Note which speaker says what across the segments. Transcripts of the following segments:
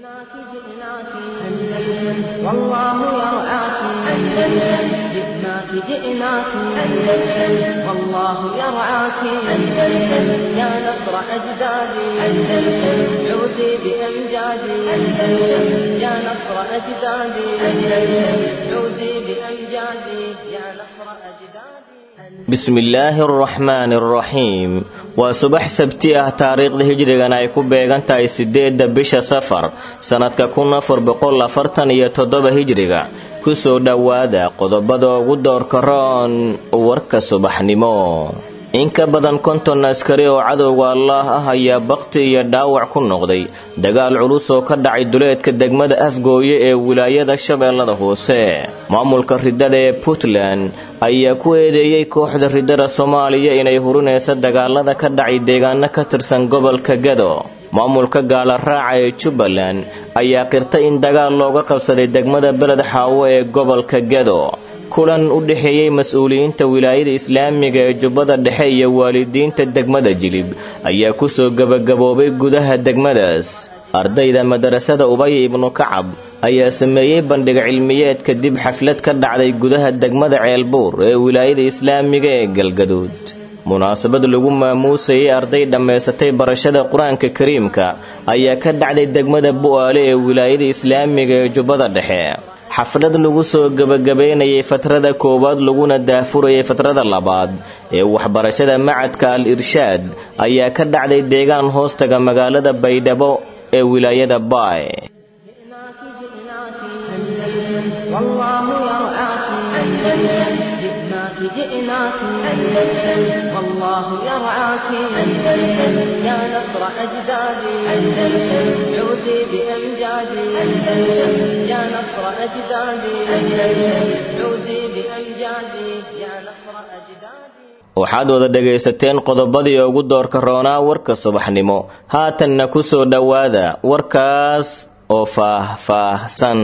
Speaker 1: جئناك جئناك أندلس والله يرعاك أندلس جئناك جئناك أندلس والله يرعاك أندلس يا نصر أجدادي أندلس عودي بأمجادي أندلس يا نصر أجدادي أندلس عودي بأمجادي يا نصر أجدادي
Speaker 2: bismillaahi araxmaani araxiim waa subax sabti ah taariikhda hijrigan ay ku beegan tahay sideedda bisha safar sannadka kun afar boqol afartan iyo toddoba hijriga kusoo dhowaada qodobada ugu doorka roon warka subaxnimo in ka badan konton askari oo cadowga allaah ah ayaa bakti iyo dhaawac ku noqday dagaal culus oo ka dhacay duleedka degmada afgooye ee wilaayada shabeellada hoose maamulka riddada ee puntland ayaa ku eedeeyey kooxda riddada soomaaliya inay hurinaysa dagaalada ka dhacay deegaano ka tirsan gobolka gado maamulka gaala raaca ee jubbaland ayaa qirtay in dagaal looga qabsaday degmada beled xaawo ee gobolka gado kulan u dhexeeyey mas-uuliyiinta wilaayada islaamiga ee jubbada dhexe iyo waalidiinta degmada jilib ayaa kusoo gebagaboobay gudaha degmadaas ardayda madarasada ubaya ibnu kacab ayaa sameeyey bandhiga cilmiyeed kadib xaflad ka dhacday gudaha degmada ceelbuur ee wilaayada islaamiga ee galgaduud munaasabad lagu maamuusayay arday dhammaysatay barashada qur-aanka kariimka ayaa ka dhacday degmada bu'aale ee wilaayada islaamiga ee jubbada dhexe xaflad lagu soo gebagabaynayay fatrada koowaad laguna daafurayay fatrada labaad ee waxbarashada macadka al irshaad ayaa ka dhacday deegaan hoostaga magaalada baydhabo ee wilaayada baay
Speaker 1: جئناك أندلس والله يرعاك أندلس يا نصر أجدادي أندلس عودي بأمجادي أندلس يا نصر أجدادي أندلس عودي بأمجادي يا نصر أجدادي
Speaker 2: waxaad wada dhegaysateen qodobadii ugu doorka roonaa warka subaxnimo haatanna ku soo dhowaada warkaas oo faah-faahsan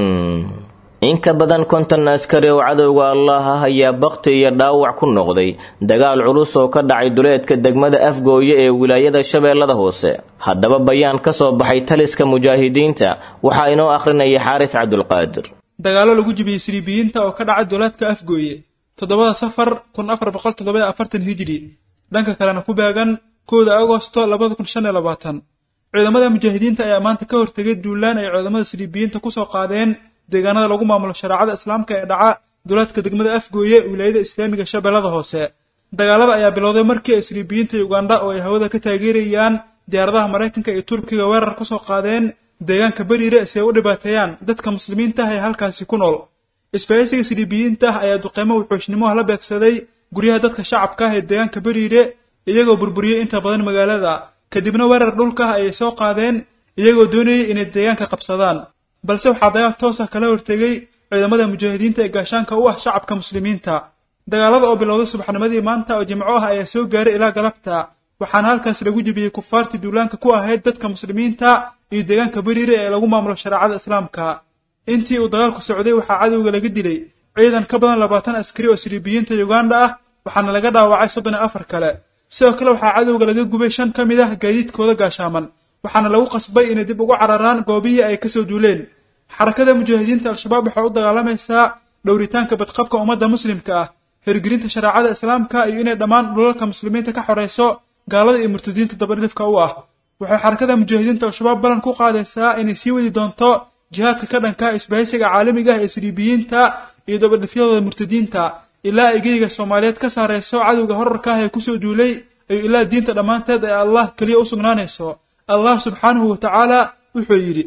Speaker 2: in ka badan konton askari oo cadowga allaah ah ayaa bakti iyo dhaawac ku noqday dagaal culus oo ka dhacay duleedka degmada afgooye ee wilaayada shabeellada hoose haddaba bayaan ka soo baxay taliska mujaahidiinta waxaa inoo akhrinaya xaaris cabdulqaadir
Speaker 3: dagaallo lagu jibiyey siriibiyiinta oo ka dhacay duleedka afgooye toddobada safar kun afar boqol toddoba afartan hijri dhanka kalena ku beegan kowda agosto labada kun shan iyo labaatan ciidamada mujaahidiinta ayaa maanta ka hortegay duulaan ay ciidamada siriibiyiinta kusoo qaadeen deegaanada lagu maamulo shareecada islaamka ee dhaca duleedka degmada afgooye wilaayada islaamiga shabeellada hoose dagaalada ayaa bilowday markii ay siriibiyiinta ugandha oo ay hawada ka taageerayaan diyaaradaha maraykanka iyo turkiga weerar kusoo qaadeen deegaanka beriire si ay u dhibaateeyaan dadka muslimiinta ah ee halkaasi ku nool isbahaysiga siriibiyiinta ah ayaa duqeymo wuxuushnimoha la beegsaday guryaha dadka shacabka ah ee deegaanka beriire iyagoo burburiyey inta badan magaalada kadibna weerar dhulka ah ayay soo qaadeen iyagoo doonayay inay deegaanka qabsadaan balse waxaa dagaal toos ah kala hortegay ciidamada mujaahidiinta ee gaashaanka u ah shacabka muslimiinta dagaalada oo bilowday subaxnimadii maanta oo jimco ah ayaa soo gaaray ilaa galabta waxaana halkaas lagu jebiyey kufaartii duulaanka ku ahayd dadka muslimiinta iyo deegaanka beriire ee lagu maamulo shareecada islaamka intii uu dagaalku socday waxaa cadowga laga dilay ciidan ka badan labaatan askari oo siriibiyiinta uganda ah waxaana laga dhaawacay soddon iyo afar kale sidoo kale waxaa cadowga laga gubay shan ka mid ah gaadiidkooda gaashaaman waxaana lagu qasbay inay dib ugu cararaan goobihii ay kasoo duuleen xarakada mujaahidiinta al-shabaab waxay u dagaalamaysaa dhowritaanka badqabka ummadda muslimka ah hirgelinta shareecada islaamka iyo inay dhammaan dhulalka muslimiinta ka xorayso gaalada iyo murtadiinta dabadhilifka u ah waxay xarakada mujaahidiinta al-shabaab ballan ku qaadaysaa inay sii wadi doonto jihaadka ka dhanka isbahaysiga caalamiga ah ee siriibiyiinta iyo dabadhifyadooda murtadiinta ilaa ay geyga soomaaliyeed ka saarayso cadowga horarka ah ee kusoo duulay iyo ilaa diinta dhammaanteed ee allah keliya u sugnaanayso allah subxaanahu wa tacaala wuxuu yidhi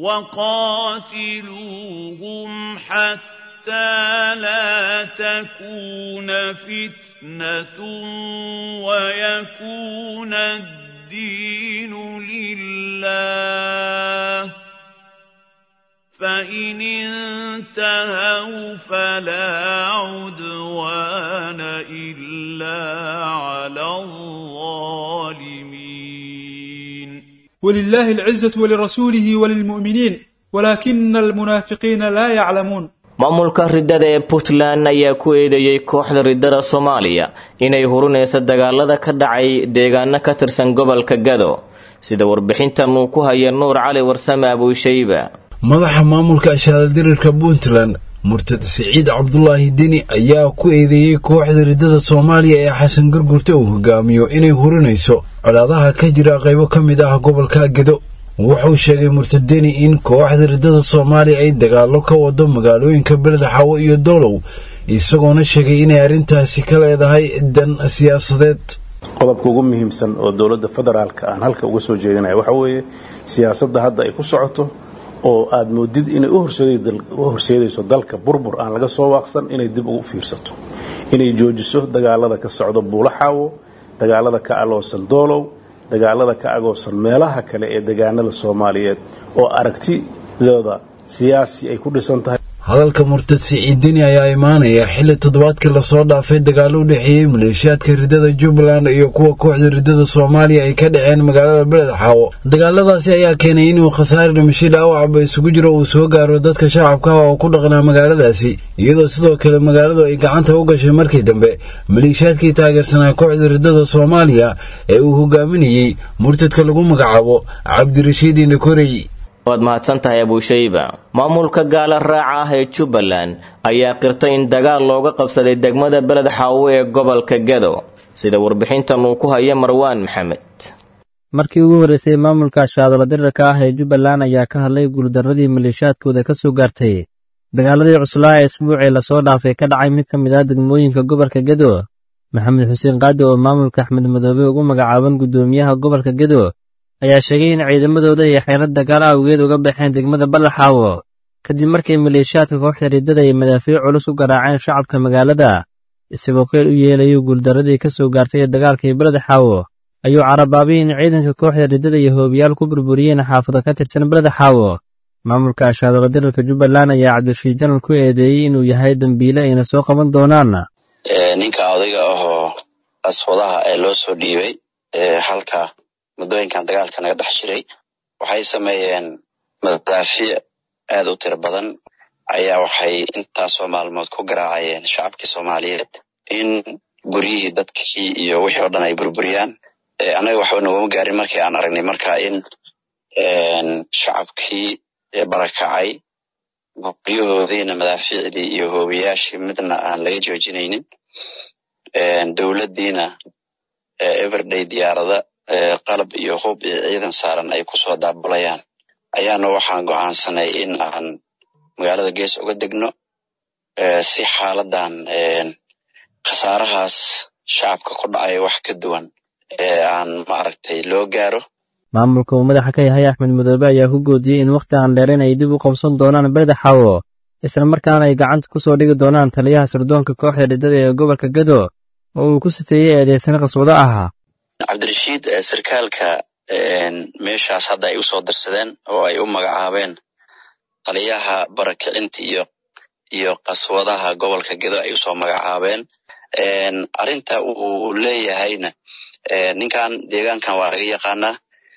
Speaker 4: وقاتلوهم حتى لا تكون فتنة ويكون الدين لله فإن انتهوا فلا عدوان إلا على الظالمين
Speaker 3: ولله العزة ولرسوله وللمؤمنين ولكن المنافقين لا يعلمون
Speaker 2: maamulka riddada ee puntland ayaa ku eedeeyey kooxda riddada soomaaliya inay hurinaysa dagaalada ka dhacay deegaano ka tirsan gobolka gado sida warbixintan uu ku haya nuur cali warsame abuushayba
Speaker 5: madaxa maamulka ashaaladirirka puntland murtad siciid cabdulaahi deni ayaa ku eedeeyey kooxda riddada soomaaliya ee xasan gurgurta uu hogaamiyo inay hurinayso colaadaha ka jira qaybo ka mid ah gobolka gedo wuxuu sheegay murtad deni in kooxda riddada soomaaliya ay dagaallo ka wado magaalooyinka beleda xawo iyo doolow isagoona sheegay inay arrintaasi ka leedahay dan siyaasadeed
Speaker 6: qodobka ugu muhiimsan oo dowladda federaalka aan halka uga soo jeedinaya waxa weeye siyaasadda hadda ay ku socoto oo aad moodid inay u horseedayso dalka burbur aan laga soo waaqsan inay dib ugu fiirsato inay joojiso dagaalada ka socda buulaxaawo dagaalada ka aloosan doolow dagaalada ka agoosan meelaha kale ee degaanada soomaaliyeed oo aragtidooda siyaasi ay ku dhisan tahay
Speaker 5: hadalka murtad siciid deni ayaa imaanaya xilli toddobaadkii lasoo dhaafay dagaalo u dhexeeyey maleeshiyaadka riddada jubbaland iyo kuwa kooxda riddada soomaaliya ay ka dhaceen magaalada beled xaawo dagaaladaasi ayaa keenay inuu khasaare dhimasho dhaawacba isugu jiro uu soo gaaro dadka shacabka ah oo ku dhaqnaa magaaladaasi iyadoo sidoo kale magaaladu ay gacanta u gashay markii dambe maleeshiyaadkii taageersanaa kooxda riddada soomaaliya ee uu hogaaminayey murtadka lagu magacaabo cabdirashiid inakorey
Speaker 2: waad mahadsan tahay abuushayba maamulka gaala raaca ah ee jubbaland ayaa qirtay in dagaal looga qabsaday degmada beled xaawo ee gobolka gedo sida warbixintan uu ku haya marwaan maxamed
Speaker 7: markii ugu horreysay maamulka shaadalo dirirka ah ee jubbaland ayaa ka hadlay guuldarradii maleeshiyaadkooda ka soo gaartay dagaaladii cuslaa ee isbuucii lasoo dhaafay ka dhacay mid ka mid ah degmooyinka gobolka gedo maxamed xuseen qaadi oo maamulka axmed madoobe ugu magacaaban guddoomiyaha gobolka gedo ayaa sheegay in ciidamadooda ay xeelad dagaal awgeed uga baxeen degmada ballaxaawo kadib markii maleeshiyaadka kooxda riddada ay madaafiic culus u garaaceen shacabka magaalada isagoo qeyl u yeelayo guuldarradii ka soo gaartay ee dagaalkii beled xaawo ayuu carabaabay in ciidanka kooxda riddada iyo hoobiyaal ku burburiyeen xaafado ka tirsan beled xaawo maamulka ashaadalo dirirka jubbaland ayaa cabdirashiid janan ku eedeeyey inuu yahay dembiile ayna soo qaban doonaan
Speaker 8: ninka odayga ahoo aswadaha ee loo soo dhiibay halka muddooyinkan dagaalka naga dhex jiray waxay sameeyeen madaafiic aad u tiro badan ayaa waxay intaasoo maalmood ku garaacayeen shacabkii soomaaliyeed in guryihii dadkii iyo wixii oo dhan ay burburiyaan annaga waxba nogama gaarin markii aan aragnay marka in shacabkii barakacay guryahoodiina madaafiicdii iyo hoobiyaashii midna aan laga joojinaynin dowladdiina everday diyaarada qalab iyo hub iyo ciidan saaran ay kusoo daabulayaan ayaana waxaan go'aansanay in aan magaalada gees uga degno si xaaladan khasaarahaas shacabka ku dhacaya wax ka duwan ee aan maaragtay loo gaaro
Speaker 7: maamulka uu madaxa ka yahay axmed madoobe ayaa ku goodiyey in wakhti aan dheerayn ay dib u qabsan doonaan beleda xaawo isla markaana ay gacanta ku soo dhigi doonaan taliyaha sirdoonka kooxda riddada ee gobolka gedo oo uu ku sifeeyey eedeysana qaswado ahaa
Speaker 8: cabdirashiid sarkaalka meeshaas hadda ay usoo dirsadeen oo ay u magacaabeen taliyaha barakicinta iyo iyo qaswadaha gobolka gedo ay usoo magacaabeen arrinta uu leeyahayna ninkan deegaankan waa laga yaqaanaa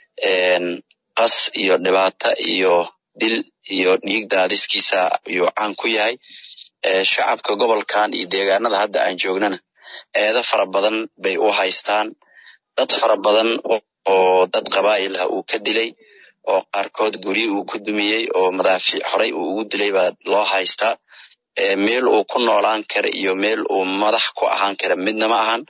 Speaker 8: qas iyo dhibaata iyo dil iyo dhiig daadiskiisa ayuu caan ku yahay shacabka gobolkan iyo deegaanada hadda aan joognana eedo fara badan bay u haystaan dad fara badan oo dad qabaa'il ah uu ka dilay oo qaarkood guryi uu ku dumiyey oo madaafiic horey uu ugu dilay baa loo haystaa meel uu ku noolaan kara iyo meel uu madax ku ahaan kara midna ma ahan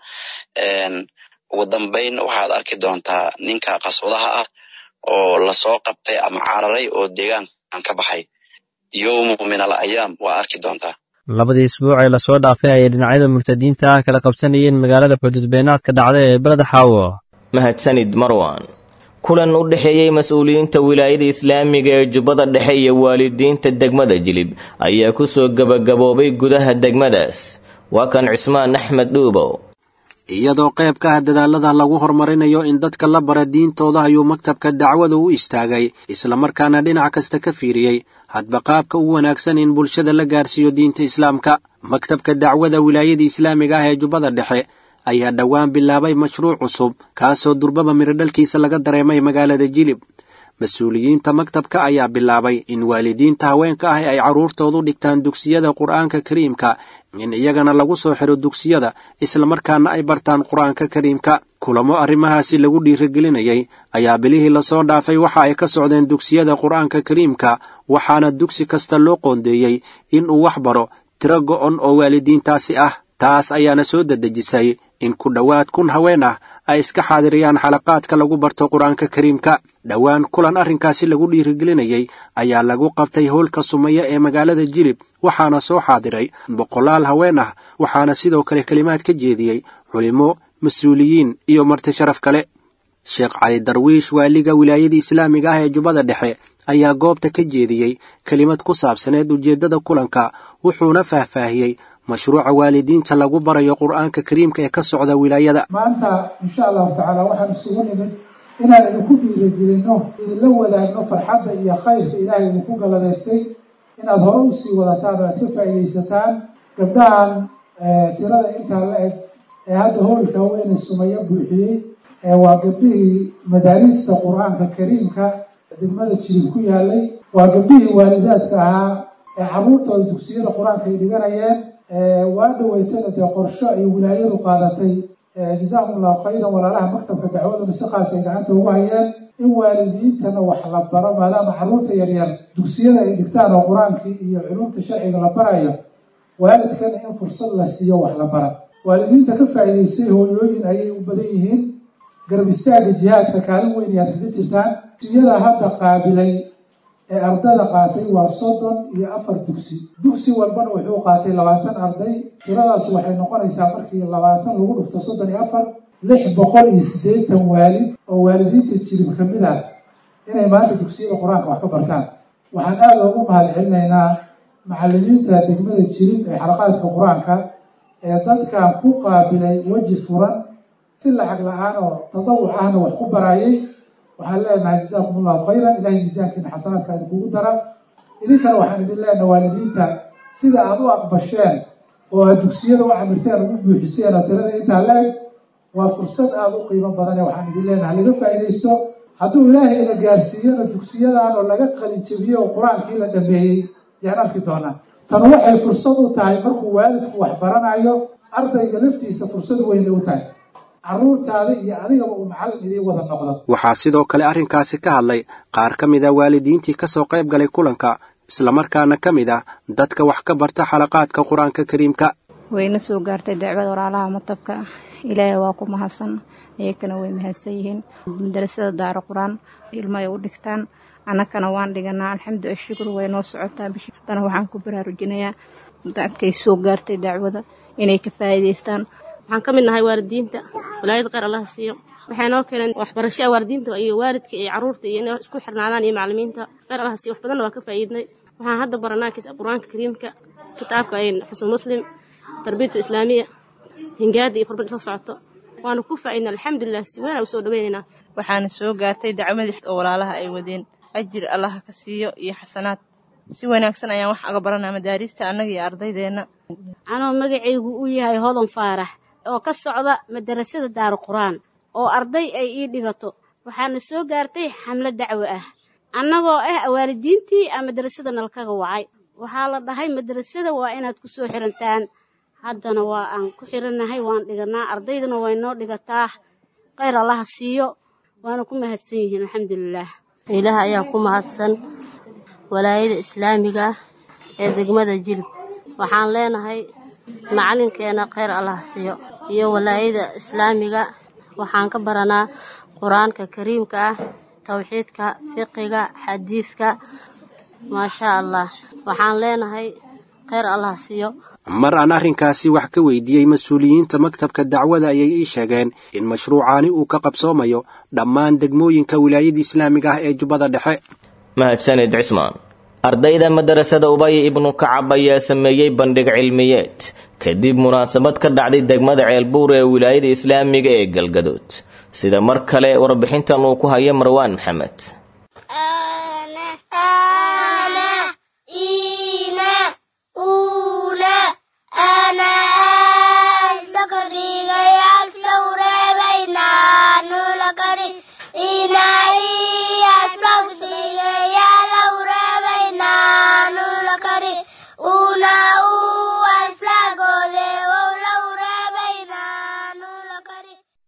Speaker 8: ugu dambayn waxaad arki doontaa ninka qaswadaha ah oo lasoo qabtay ama cararay oo deegaankan ka baxay yowmu min al ayaam waa arki doontaa
Speaker 7: labadii isbuuc ee lasoo dhaafay ayay dhinacyada murtadiinta ah kala qabsanayeen magaalada xuduudbeenaadka dhacda ee beled xaawo
Speaker 2: mahadsanid marwan kulan u dhexeeyey mas-uuliyiinta wilaayada islaamiga ee jubbada dhexe iyo waalidiinta degmada jilib ayaa ku soo gebagaboobay gudaha degmadaas waa kan cismaan axmed dhuubow
Speaker 9: iyadoo qayb ka ah dadaallada lagu horumarinayo in dadka la bara diintooda ayuu maktabka dacwada u istaagay islamarkaana dhinac kasta ka fiiriyey hadba qaabka u wanaagsan in bulshada la gaarsiiyo diinta islaamka maktabka dacwada wilaayada islaamiga ah ee jubbada dhexe ayaa dhowaan bilaabay mashruuc cusub kaasoo durbaba mirodhalkiisa laga dareemay magaalada jilib mas-uuliyiinta maktabka ayaa bilaabay in waalidiinta haweenka ah ay carruurtoodu dhigtaan dugsiyada qur'aanka kariimka in iyagana lagu soo xidho dugsiyada islamarkaana ay bartaan qur-aanka kariimka kulamo arrimahaasi lagu dhiirigelinayay ayaa bilihii lasoo dhaafay waxa ay ka socdeen dugsiyada qur-aanka kariimka waxaana dugsi kasta loo qoondeeyey in uu wax baro tiro go'on oo waalidiintaasi ah taas ayaana soo dedejisay in ku dhowaad kun haween ah ay iska xaadiriyaan xalaqaadka lagu barto qur-aanka kariimka dhowaan kulan arrinkaasi lagu dhiirigelinayay ayaa lagu qabtay howlka sumeya ee magaalada jilib waxaana soo xaadiray boqolaal haween ah waxaana sidoo kale kelimaad ka jeediyey culimo mas-uuliyiin iyo marti sharaf kale sheekh cali darwiish waaliga wilaayada islaamiga ah ee jubbada dhexe ayaa goobta ka jeediyey kelimad ku saabsaneed ujeeddada kulanka wuxuuna faahfaahiyey mashruuca waalidiinta lagu barayo qur'aanka kariimka ee ka socda wilaayada
Speaker 10: maanta insha allahu tacaala waxaan isugu nimid inaan idinku dhiirigelinno idinla wadaagno farxadda iyo khayrka ilaahay idinku galladaystay inaad hore usii wadataan oo aad ka faa'iidaysataan gabdhahan tirada intaa la eg ee hadda howlka weyne sumayo buuxiyey waa gabdhihii madaariista qur-aanka kariimka degmada jirib ku yaalay waa gabdhihii waalidaadka ahaa ee carruurtooda dugsiyada qur-aanka ay dhiganayeen waa dhaweytana dee qorsho ay wilaayadu qaadatay jazaakum allahu khayran walaalaha maktabka dacwaduna si khaas ay gacanta ugu hayeen in waalidiintana wax la baro maadaama carruurta yaryar dugsiyada ay dhigtaan oo qur-aankii iyo culumta sharciga la barayo waalidkana in fursad la siiyo wax la bara waalidiinta ka faa'iidaystay hooyooyin ayay u badan yihiin garab istaaga jihaadka kaalin weyn ayaad kaga jirtaan dugsiyada hadda qaabilay ee ardada qaatay waa soddon iyo afar dugsi dugsi walbana wuxuu qaatay labaatan arday tiradaas waxay noqonaysaa markii labaatan lagu dhufto soddon iyo afar lix boqol iyo siddeetan waalid oo waalidiinta jirib ka mid ah inay maanta dugsiyada qur-aanka wax ka bartaan waxaan aada ugu mahad celinaynaa macallimiinta degmada jirib ee xalaqaadka qur-aanka ee dadkan ku qaabilay weji furan si lacag la-aan oo tadawuc ahna wax ku baraayay waxaan leenahay jazaakum allahu khayran ilahay miisaankiina xasanaadka idinkugu dara idinkana waxaan idin leenahay waalidiinta sida aada u aqbasheen oo aad dugsiyada u camirteen ugu buuxiseen oo tirada intaa la eg waa fursad aada u qiimo badane waxaan idin leenahay laga faa'iidaysto hadduu ilaahay ina gaarsiiyana dugsiyadan oo laga qalinjabiyey oo qur-aankii la dhameeyey yaan arki doonaa tan waxay fursad u tahay markuu waalidku wax baranayo ardayga laftiisa fursad weynay u tahay carruurtaada iyo adigaba uu macallin idiin wada noqdo
Speaker 9: waxaa sidoo kale arrinkaasi ka hadlay qaar ka mid a waalidiintii ka soo qayb galay kulanka islamarkaana ka mid ah dadka wax ka barta xalaqaadka qur-aanka kariimka
Speaker 11: wayna soo gaartay dacwada walaalaha matabka ilaahay waa ku mahadsan iyakana way mahadsan yihiin madarasada daaro qur-aan ilmo ay u dhigtaan annakana waan dhiganaa alxamdu ashukr way noo socotaa bishi haddana waxaan ku baraarujinayaa dadkay soo gaartay dacwada inay ka faa'iidaystaan
Speaker 12: waxaan ka mid nahay waalidiinta walaayada kheyr allah siiyo waxay noo keeneen waxbarashada waalidiinta iyo waalidka iyo carruurta iyo inay isku xirnaadaan iyo macallimiinta kheyr allah siiyo wax badanna waa ka faa'iidnay waxaan hadda baranaa qur-aanka kariimka kitaabka xusul muslim tarbiyatu islaamiya hingaada iyo farbad isla socoto waanu ku faa'iidna alxamdulilah si weyn aan usoo dhaweynaynaa
Speaker 13: waxaana soo gaartay dacwadii oo walaalaha ay wadeen ajir allah ka siiyo iyo xasanaad si wanaagsan ayaan wax aga baranaa madaariista annaga iyo ardaydeenna
Speaker 14: anoo magacaygu uu yahay hodan faarax oo ka socda madarasada daaru qur-aan oo arday ay ii dhigato waxaana soo gaartay xamlo dacwo ah annagoo ah waalidiintii a madarasada nalkaga wacay waxaa la dhahay madarasada waa inaad ku soo xirantaan haddana waa aan ku xirannahay waan dhiganaa ardaydana way noo dhigataa kheyr allaha siiyo waana ku mahadsan yihiin alxamdulilaah
Speaker 15: ilaah ayaa ku mahadsan walaayada islaamiga ah ee degmada jilib waxaan leenahay macalinkeena kheyr allah siiyo iyo walaayada islaamiga waxaan ka baranaa qur-aanka kariimka ah towxiidka fiqiga xadiiska maashaa allah waxaan leenahay kheyr allah siiyo
Speaker 9: mar aan arrinkaasi wax ka weydiiyey mas-uuliyiinta maktabka dacwada ayay ii sheegeen in mashruucaani uu ka qabsoomayo dhammaan degmooyinka wilaayada islaamiga ah ee jubbada dhexe
Speaker 2: mahadsanid cismaan ardayda madarasada ubay ibnu kacab ayaa sameeyey bandhig cilmiyeed kadib munaasabad ka dhacday degmada ceelbuur ee wilaayada islaamiga ee galgadood sida mar kale warbixintan uu ku hayo marwaan maxamed
Speaker 16: Ina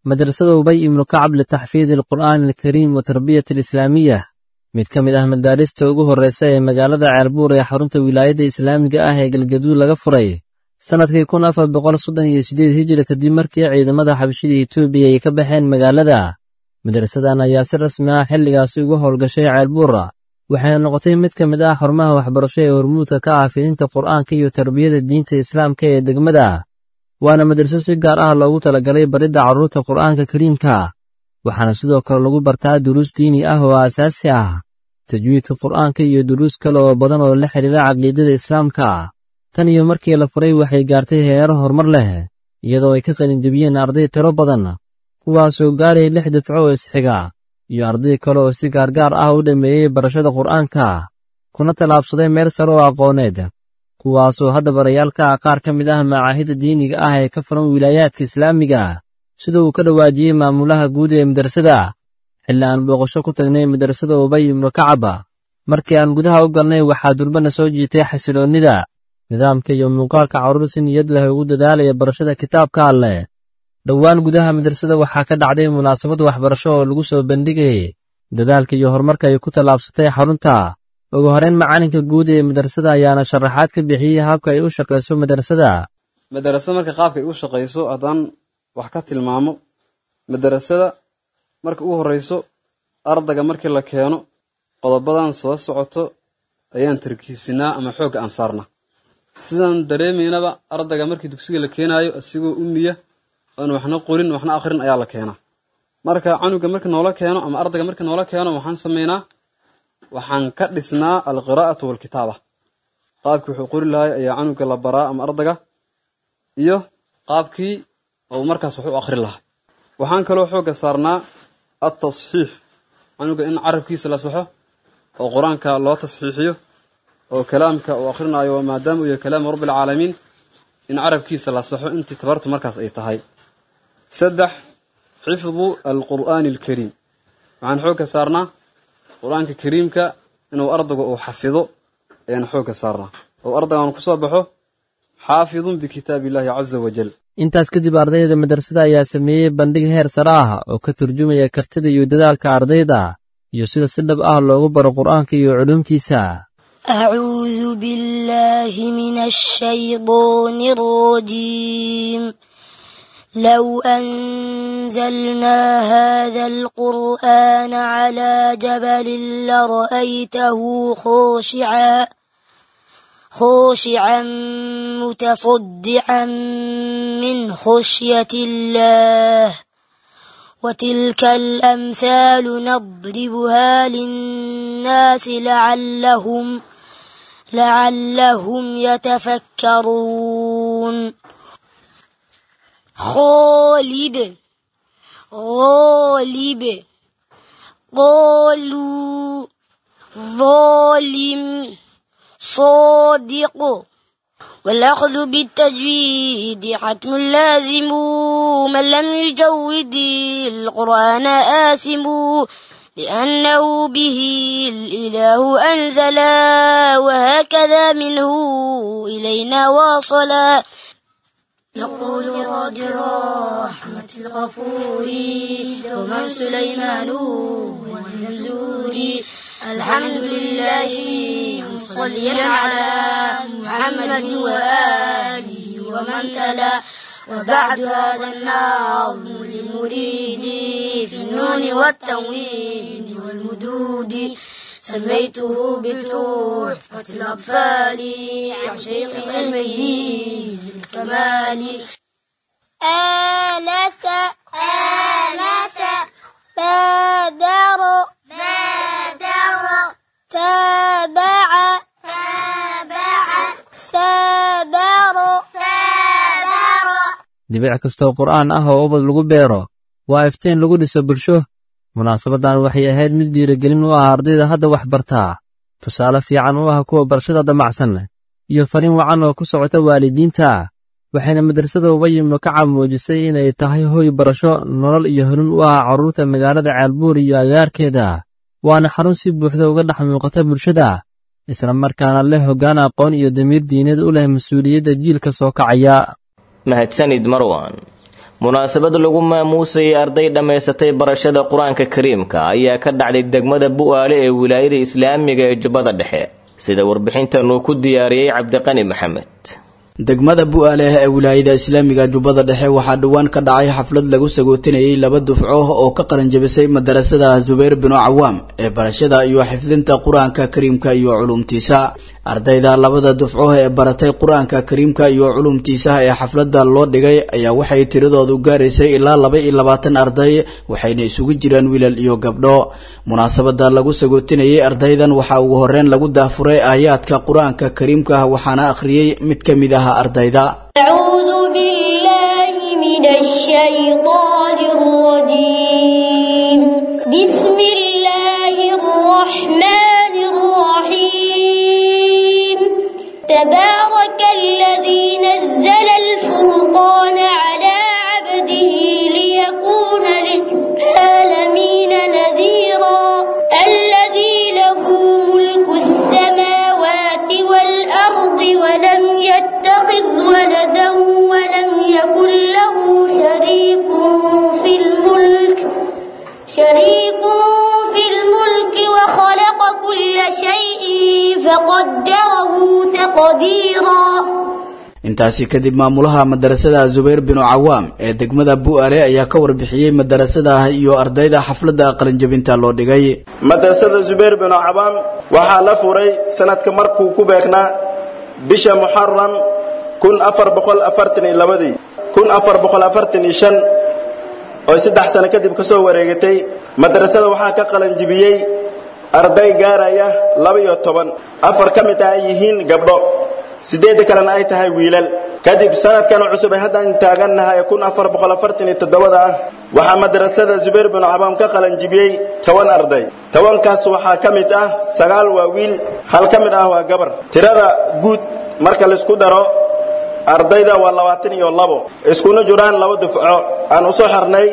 Speaker 7: madrasada ubay ibnu kacab litaxfiidi alqur'aani alkariim wa tarbiyati alislaamiya mid ka mid ah madaarista ugu horreysa ee magaalada ceelbuur ee xarunta wilaayadda islaamiga ah ee galgaduud laga furay sannadkii kun afar boqol soddon iyo siddeed hijiri kadib markii ciidamada xabashida etoobiya ay ka baxeen magaalada madrasadan ayaa si rasmi ah xilligaasi uga howlgashay ceelbuura waxayna noqotay mid ka mid ah xarumaha waxbarasho ee hormuudka ka ah fidinta qur'aanka iyo tarbiyada diinta islaamka ee degmada waana madraso si gaar ah loogu talagalay baridda carruurta qur'aanka kariimka waxaana sidoo kale lagu bartaa duruus diini ah oo aasaasi ah tajwiidka qur'aanka iyo duruus kale oo badan oo la xidhiira caqiidada islaamka tan iyo markii la furay waxay gaartay heero horumar leh iyadoo ay ka qalinjebiyeen arday tiro badan kuwaasoo gaaraya lix dafco oo isxiga iyo arday kale oo si gaargaar ah u dhammeeyey barashada qur'aanka kuna tallaabsaday meel sare oo aqooneed kuwaasoo hadda barayaalka ah qaar ka mid ah macaahidda diiniga ah ee ka furan wilaayaadka islaamiga sida uu ka dhawaajiyey maamulaha guud ee madrasada xilli aan booqasho ku tagnay madrasada ubay ibnu kacaba markii aan gudaha u galnay waxaa durbana soo jiitay xasiloonnida nidaamka iyo muuqaalka carruur si niyad leh ugu dadaalaya barashada kitaabka alleh dhowaan gudaha madrasada waxaa ka dhacday munaasabad waxbarasho oo lagu soo bandhigayay dadaalka iyo horumarka ay ku tallaabsatay xarunta ugu horeyn macalinka guud ee madrasada ayaana sharaxaad ka bixiyey habka ay u shaqayso madrasada
Speaker 16: madarasada marka qaabka ay u shaqayso haddaan wax ka tilmaamo madarasada marka ugu horreyso ardayga markii la keeno qodobadan soo socoto ayaan tarkiisinaa ama xoogga aan saarnaa sidaan dareemaynaba ardayga markii dugsiga la keenaayo asigoo umiya oon waxna qorin waxna akhrin ayaa la keenaa marka canuga marka noola keeno ama ardayga marka noola keeno waxaan samaynaa waxaan ka dhisnaa alqiraa'atu waalkitaaba qaabkii wuxuu qori lahay ayaa canuga la baraa ama ardayga iyo qaabkii uu markaas wax u akhri lahaa waxaan kaloo xoogga saarnaa altasxiix canuga in carabkiisa la saxo oo qur-aanka loo tasxiixiyo oo kalaamka uu akhrinayo maadaama uu yahay kalaamu rabbialcaalamiin in carabkiisa la saxo intii tabartu markaas ay tahay saddex xifdu alqur'aani alkariim waxaan xoogga saarnaa qur-aanka kariimka inuu ardaygu uu xafido ayaan xoogga saarnaa oo ardaygan ku soo baxo xaafidun bikitaabi illaahi caza wajal
Speaker 7: intaas kadib ardayda madrasada ayaa sameeyey bandhig heer sare ah oo ka turjumaya kartida iyo dadaalka ardayda iyo sida si dhab ah loogu baro qur'aanka iyo culuumtiisa
Speaker 17: أعوذ بالله من الشيطان الرجيم لو أنزلنا هذا القرآن على جبل لرأيته خاشعا خاشعا متصدعا من خشية الله وتلك الأمثال نضربها للناس لعلهم لعلهم يتفكرون خالد غالب قالوا ظالم صادق والأخذ بالتجويد حتم لازم من لم يجود القرآن آثم لأنه به الإله أنزلا وهكذا منه إلينا واصلا يقول راد رحمة الغفور دوما سليمان والجمزوري الحمد لله مصليا على محمد وآله ومن تلا وبعد هذا النظم للمريد في النون والتنوين والمدود سميته بتحفة الأطفال عن شيخ علمه الكمال آنس آنس بادر بادر تابع تابع سابر سابر
Speaker 7: dhibic kastoo qur'aan ah oo ubad lagu beero waa iftiin lagu dhiso bulsho munaasabaddan waxay ahayd mid dhiirigelin u ah ardayda hadda wax bartaa tusaale fiican u ah kuwa barashada damacsan iyo fariin wacan oo ku socota waalidiinta waxayna madrasada ubay ibnu kacab muujisay inay tahay hoy barasho nolol iyo hanuun u ah carruurta magaalada ceelbuur iyo agaarkeeda waana xarun si buuxda uga dhex muuqata bulshada isla markaana leh hoggaan aqoon iyo damiir diineed u leh mas-uuliyadda jiilka soo kacaya
Speaker 2: mahadsanid marwan munaasabad lagu maamuusayay arday dhammaysatay barashada qur-aanka kariimka ayaa ka dhacday degmada bu'aale ee wilaayada islaamiga ee jubbada dhexe sida warbixintan uu ku diyaariyey cabdiqani maxamed
Speaker 18: degmada bu'aale ee wilaayada islaamiga jubbada dhexe waxaa dhowaan ka dhacay xaflad lagu sagootinayay laba dufco oo ka qalanjabisay madarasada zubayr binu cawaam ee barashada iyo xifdinta qur-aanka kariimka iyo culumtiisa ardayda labada dufco ee baratay qur-aanka kariimka iyo culumtiisa ee xafladda loo dhigay ayaa waxay tiradoodu gaaraysay ilaa laba iyo labaatan arday waxayna isugu jiraan wiilal iyo gabdho munaasabada lagu sagootinayay ardaydan waxaa ugu horeyn lagu daafuray aayaadka qur-aanka kariimka waxaana akhriyey mid ka mid ah ardayda
Speaker 17: أعوذ بالله من الشيطان الرجيم بسم الله الرحمن الرحيم تبارك الذي نزل الفرقان على عبده ليكون للعالمين نذيرا الذي له ملك السماوات والأرض ولم يتخذ ولدا ولم يكن له شريك في الملك شريك في الملك وخلق كل شيء فقدره تقديرا
Speaker 18: intaasi kadib maamulaha madarasada zubayr binu cawaam ee degmada bu'aale ayaa ka warbixiyey madarasada iyo ardayda xafladda qalinjabinta loo dhigay
Speaker 19: madrasada zubayr binu cawaam waxaa la furay sanadka markuu ku beeknaa bisha muxaram kun afar boqol afartan iyo labadii kun afar boqol afartan iyo shan oo saddex sano kadib ka soo wareegatay madrasada waxaa ka qalanjibiyey arday gaaraya laba iyo toban afar ka mid ah ay yihiin gabdho siddeedda kalena ay tahay wiilal kadib sanadkan cusub ay haddaan taagannahay kun afar boqol afartan iyo toddobada ah waxaa madrasada zubayr binu cabaam ka qalanjibiyey toban arday tobankaas waxaa ka mid ah sagaal waa wiil hal ka mid ah waa gabar tirada guud marka laisku daro ardayda waa labaatan iyo labo iskuna jiraan laba dufco aan usoo xirnay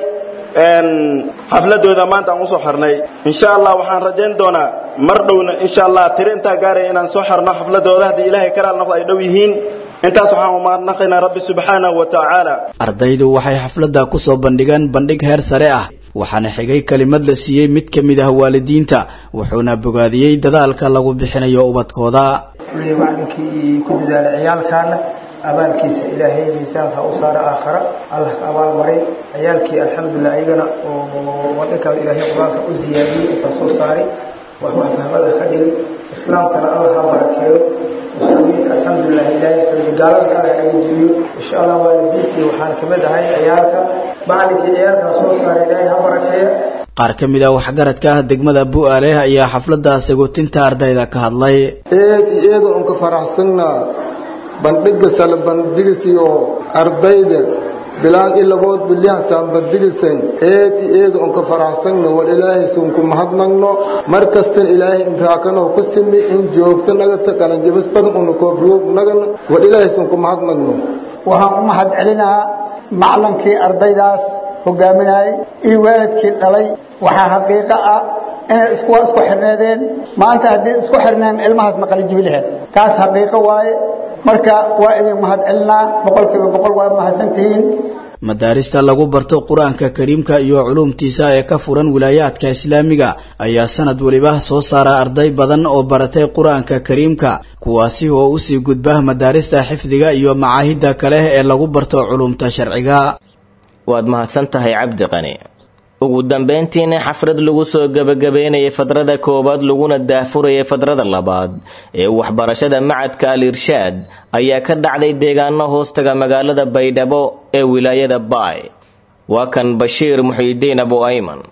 Speaker 19: xafladooda maanta aan usoo xirnay insha allah waxaan rajayn doonaa mar dhowna insha allah tiro intaa gaaraya inaan soo xirno xafladooda haddii ilaahay karaal noqdo ay dhow yihiin intaas waxaan umaadnaqaynaa rabbi subxaanahu wa tacaala
Speaker 18: ardaydu waxay xafladda ku soo bandhigeen bandhig heer sare ah waxaana xigay kelimad la siiyey mid ka mid ah waalidiinta wuxuuna bogaadiyey dadaalka lagu bixinayo ubadkooda
Speaker 20: kuley macalinkii ku dadaalay ciyaalkaana abaalkiisa ilaahay miisaanka u saara aakhara allah ka abaal maray ciyaalkii alxamdulilah iyagana oo wadhankaa ilaahay qur-aanka u ziyaadiyey intaa soo saaray wax wax fahmada ka dhigay islaamkana allah ha barakeeyo muslimiinta alxamdulilah ilaahay kaliya gaalada allah naga jebiyo insha allah waalidiintii waxaan ka mid ahay ciyaalka macalinkii ciyaalkaa soo saaray ilaahay ha barakeeya
Speaker 18: qaar ka mid ah waxgaradka ah degmada bu'aale ayaa xafladda sagootinta ardayda ka hadlay
Speaker 21: eed iyo eeda un ka faraxsannaa bandhiga sala bandhigisiyo ardayda bilaan ilabood bilyahansaan bandhigisan eed iyo eeda un ka faraxsanno wal ilaahay sunku mahadnagno mar kastan ilaahay imraakanoo ku simi in joogto nagata qalanjabis badan una koobriyoog nagana wal ilaahay sunku mahadnagno
Speaker 22: waxaan u mahad celinahaa maclankii ardaydaas hogaaminayay iyo waalidkii dhalay waxaa xaqiiqo ah inay isku isku xirneedeen maanta haddii isku xirneen ilmahaas ma qalinjibi lahayn taas xaqiiqo waaye marka waa idin mahad celinaa boqolkiiba boqol waa mahadsantihiin
Speaker 18: madaarista lagu barto qur-aanka kariimka iyo culuumtiisa ee ka furan wilaayaadka islaamiga ayaa sanad weliba soo saara arday badan oo baratay qur-aanka kariimka kuwaasi oo usii gudba madaarista xifdiga iyo macaahidda kale ee lagu barto culuumta sharciga
Speaker 2: waad mahadsan tahay cabdi qani ugu dambayntiina xafrad lagu soo gebagabeynayay fadrada koowaad laguna daahfurayay fadrada labaad ee waxbarashada macadka al irshaad ayaa ka dhacday deegaano hoostaga magaalada baydhabo ee wilaayada baay waa kan bashiir muxiidiin abu ayman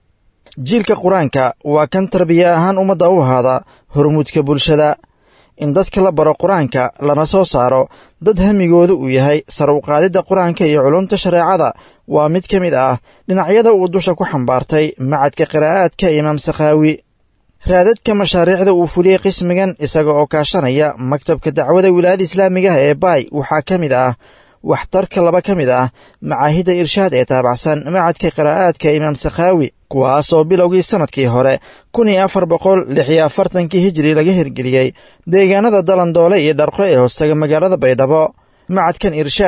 Speaker 23: jiilka qur-aanka waa kan tarbiya ahaan ummadda u ahaada hormuudka bulshada in dadka la baro qur-aanka lana soo saaro dad hamigooda uu yahay sar u qaadidda qur-aanka iyo culumta shareecada waa mid ka mid ah dhinacyada uu dusha ku xambaartay macadka qiraa'aadka imaam sakhaawi raadadka mashaariicda uu fuliyey qismigan isaga oo kaashanaya maktabka dacwada wilaayada islaamigaha ee baay waxaa ka mid ah waxtarka laba ka mid ah macaahidda irshaad ee taabacsan macadka qiraa'aadka imaam sakhaawi kuwaasoo bilowgii sannadkii hore kun iyo afar boqol lix iyo afartankii hijiri laga hirgeliyey deegaanada dalandoole iyo dharqo ee hoostaga magaalada baydhabo macadkan irshaad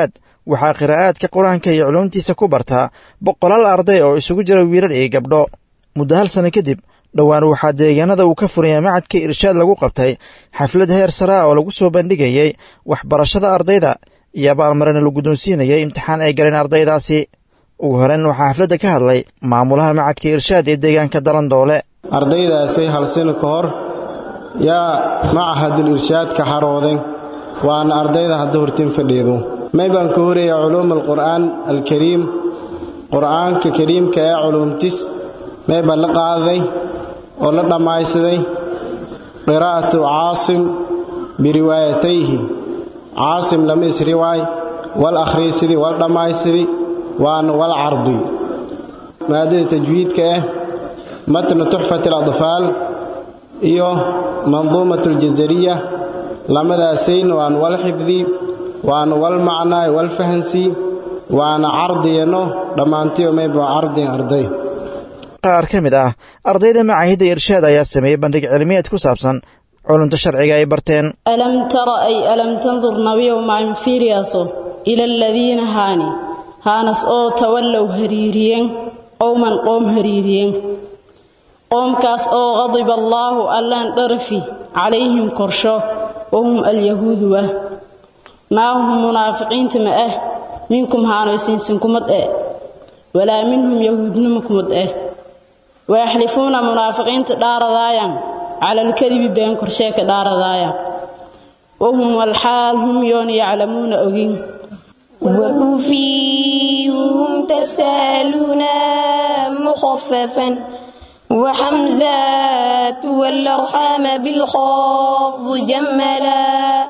Speaker 23: waxaa qiraa'aadka qur-aanka iyo culuumtiisa ku bartaa boqolaal arday oo isugu jira wiilal iyo gabdho muddo hal sanno kadib dhowaan waxaa deegaanada uu ka furaya macadka irshaad lagu qabtay xaflad heer sare ah oo lagu soo bandhigayey waxbarashada ardayda iyo abaalmarina la guddoonsiinayay imtixaan ay galeen ardaydaasi ugu horeyn waxaa xafladda ka hadlay maamulaha macadka irshaad ee deegaanka dalandoole
Speaker 1: ardaydaasi hal sano ka hor yaa macahadul irshaad ka xarooden waana ardayda hadda hortiin fadhiidu may baan ka horeeya culuum alqur'aan alkariim qur'aanka kariimka ee culuumtis may baan la qaaday oo la dhammaysaday qiraa'atu caasim biriwaayatayhi caasim lama isriwaay wal akhriisidi wal dhammaysidi waana wal cardi maadada tajwiidka ah matnu tuxfat aladfaal iyo manduumat aljazariya lamadaasayna waan wal xifdi waana wal macnaay wal fahansi waana cardiyano dhammaantiyo mayba cardiyan arday
Speaker 23: qaar ka mid ah ardayda macaahidda irshaad ayaa sameeyey bandhig cilmiyeed ku saabsan culumta sharciga ay barteen
Speaker 3: alam tara ay alam tandur nabiyow maan fiiriyaaso ila aladiina haani haanas oo tawallow hariiriyeen qowman qoom hariiriyeen qoomkaas oo qadiba allaahu allaan dharfi calayhim korsho wahum alyahuudu ah maa hum munaafiqiinta ma ah minkum haanoysiinsin kumad eh walaa minhum yahuudnima kumad eh wayaxlifuuna munaafiqiinta dhaaradaayan cala alkadibi been korshee ka dhaaradaayan wahum walxaal hum yoon yaclamuuna ogin
Speaker 4: وكفيهم تسالون مخففا وحمزات والأرحام بالخفض جملا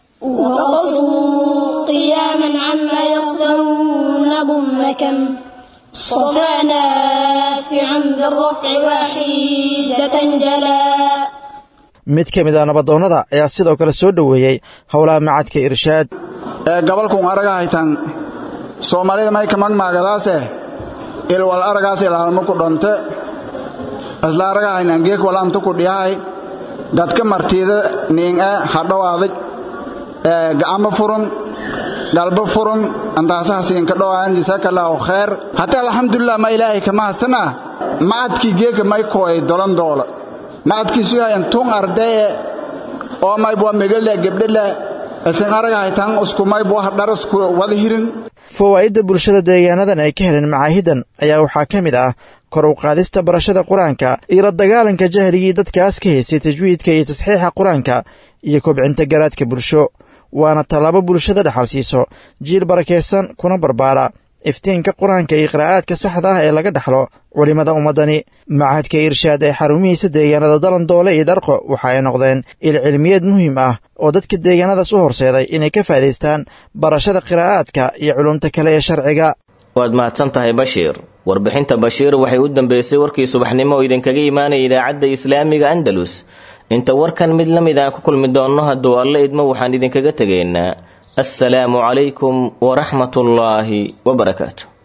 Speaker 4: وقصوا قياما عما يصدرون ضمكا صفا نافعا بالرفع واحدة جلا
Speaker 23: mid ka mid ah nabadoonnada ayaa sidoo kale soo dhoweeyey howlaha macadka irshaad
Speaker 24: ee gobolkun araga haytan soomaalida mayka magmaagadaase ilwal aragaas ilaalmo ku dhonte isla araga haynan geek wal amtu ku dhiyahay dadka martiida niin'e hadhowaadig gacamo furun galbo furun antaasahaasiinka dhowaan jasaakallaahu kheer hata alxamdulilah ma ilaahay kama hasana macadkii geeka may kooy dolan doola macadkiisu yahay tun ardee oo maybwa megale gebdhele isin aragahaytan iskumaybwa dharasku wada hirin
Speaker 23: fawaa'idda bulshada deegaanadan ay ka heleen macaahidan ayaa waxaa ka mid ah kor u qaadista barashada qur-aanka iyo la dagaalanka jahligii dadkaas ka haysay tajwiidka iyo tasxiixa qur-aanka iyo kobcinta garaadka bulsho waana tallaabo bulshada dhexal siiso jiil barakaysan kuna barbaara iftiinka qur-aanka iyo qiraa'aadka saxda ah ee laga dhexlo culimmada ummaddani macahadka irshaad ee xarumihiisa deegaanada dalandoole iyo dharqo waxa ay noqdeen il cilmiyeed muhiim ah oo dadka deegaanadaas u horseeday inay ka faa'idaystaan barashada qiraa'aadka iyo culumta kale ee sharciga
Speaker 2: waad mahadsan tahay bashiir warbixinta bashiir waxay u dambeysay warkii subaxnimo oo idinkaga imaanaya idaacadda islaamiga andalus inta warkan mid la mid aan ku kulmi doonno hadduu alle idmo waxaan idinkaga tegaynaa assalaamu calaykum waraxmatullaahi wabarakaatu